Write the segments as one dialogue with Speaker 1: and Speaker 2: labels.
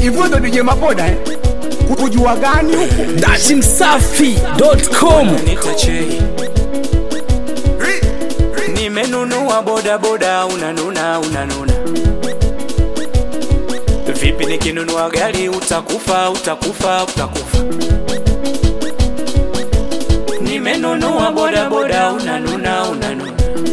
Speaker 1: hivyo ndo DJ Mapoda eh? Kujua gani huku?
Speaker 2: datimsafi.com
Speaker 3: nitachei nimenunua bodaboda unanuna unanuna vipi nikinunua gari utakufa utakufa utakufa nimenunua bodaboda unanuna unanuna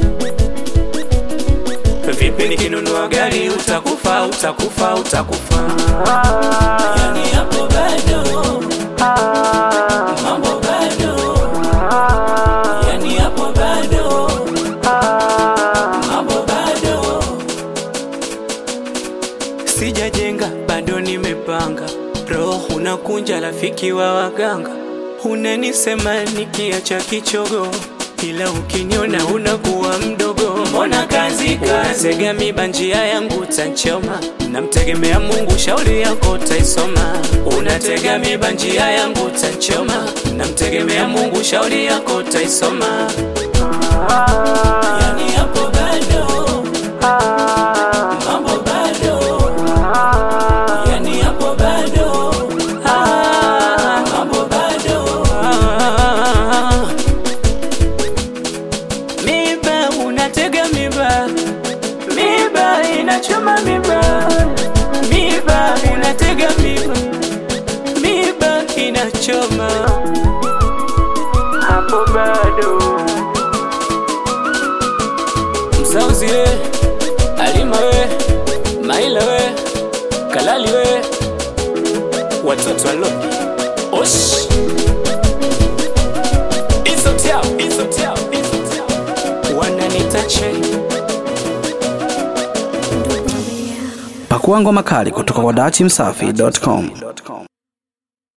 Speaker 3: vipi nikinunua gari utakufa utakufa utakufa yani hapo bado mambo bado yani hapo bado mambo bado sijajenga bado nimepanga roho unakunja rafiki wa waganga unanisema nikiacha kichogo ila ukiniona unakuwa mdogo mbona kazi kazega miba njia yangu tanchoma namtegemea mungu shauri yako taisoma unatega miba njia yangu tanchoma namtegemea mungu shauri yako taisoma yani hapo bado mambo bado yani hapo bado ah, mambo bado ah. miba unatega miba miba inachoma miba miba unatega miba miba inachoma hapo bado mzauzi we alima we maila we kalali we watoto alo osh izotiao izotiao izotiao wananitache
Speaker 2: pakua ngoma kali kutoka kwa datimsafi.com